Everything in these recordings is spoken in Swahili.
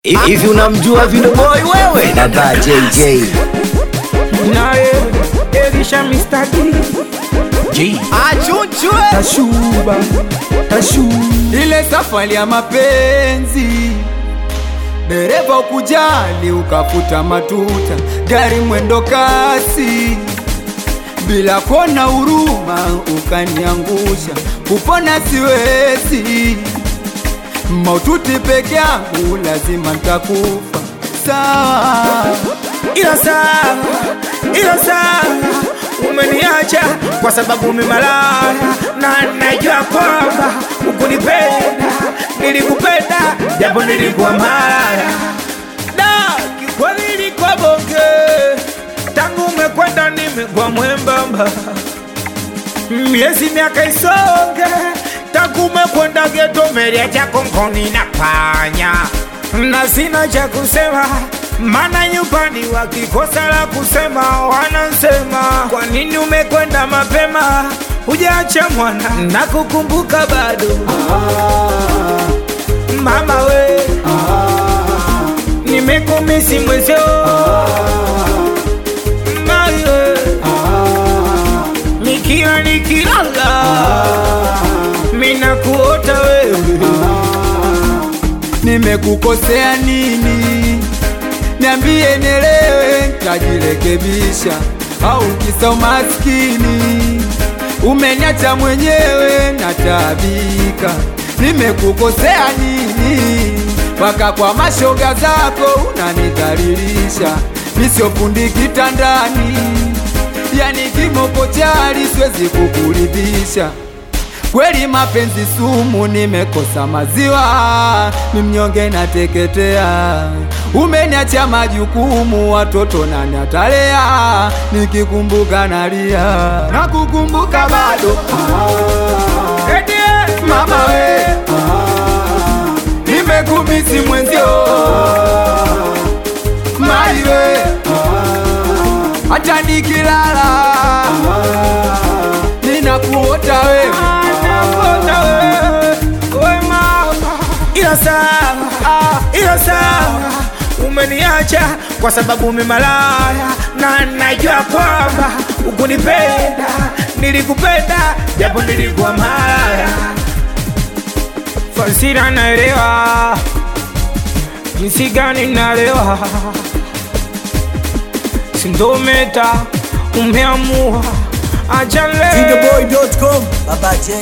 Hivi unamjua Video Boy wewe? Dada JJ. naye Elisha Mr. D Achunchwe. tashuba tashu ile safari ya mapenzi dereva ukujali ukafuta matuta gari mwendo kasi bila kona huruma ukaniangusha kupona siwezi maututi peke yangu lazima ntakufa sawa ila sawa ila sawa umeniacha kwa sababu umemalaya na najua kwamba ukunipenda nilikupenda japo nilikuwa malaya da kikweli ilikuwa bonge tangu umekwenda nimekuwa mwembamba miezi miaka isonge tangu umekwenda geto meria chako nkoni na panya na sina cha kusema mana nyumbani wakikosa la kusema wanasema kwa nini umekwenda mapema hujaacha mwana na kukumbuka bado mama we nimekumisi mwezio mawe nikiwa nikilala mina kuota wewe nimekukosea nini niambie nielewe ntajirekebisha au kisa umaskini umeniacha mwenyewe nataabika nimekukosea nini mpaka kwa mashoga zako unanidhalilisha misiofundi kitandani yani kimoko chali siwezi kukuridhisha kweli mapenzi sumu, nimekosa maziwa, mimnyonge nateketea, umeniacha majukumu, watoto nani atalea, nikikumbuka nalia, nakukumbuka bado Eti, mama we nimekumisi mwenzio mali we hata nikilala ninakuota wewe ila sawa ila sawa umeniacha kwa sababu umemalaya na najua kwamba ukunipenda nilikupenda japo nilikuwa malaya fasira naelewa jinsi gani naelewa sindometa umeamua ajale Videoboy.com. Baba J.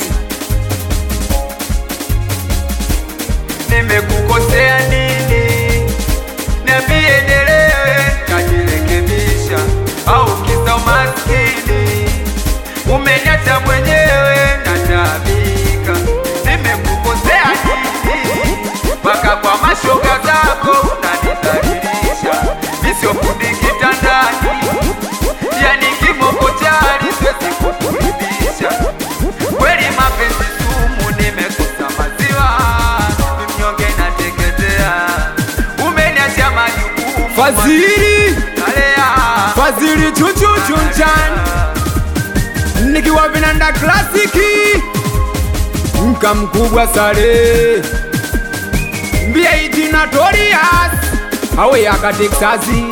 nimekukosea nini? Niambie nielewe, najirekebisha au kisa umaskini? Umeniacha mwenyewe nataabika, nimekukosea nini? Mpaka kwa mashoga zako unanidhalilisha, misiofundi kitandani, yani kimoko chali siwezi kukuridhisha kweli mapenzi sumu, nimekosa maziwa, mnyonge nateketea, umeniacha majukumu Fadhili nalea Fadhili chuchuchu mchana nikiwa vinanda klasiki mka mkubwa sare mbia ijina Torias awe yaka Texasi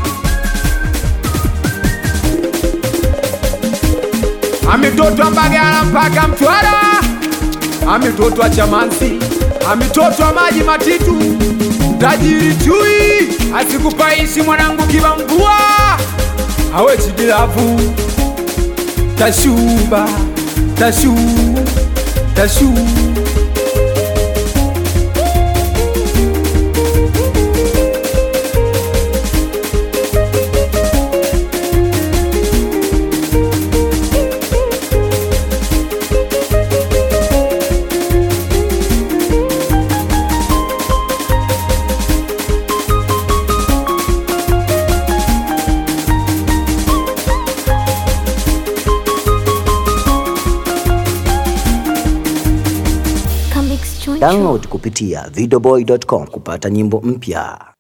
amitotwa Mbagala mpaka Mtwara, amitotwa Chamanzi, amitotwa maji matitu, tajiri chui asikupaishi mwanangu kiba mvua, awe chigilavu tashuba tashu tashu Download kupitia videoboy.com kupata nyimbo mpya.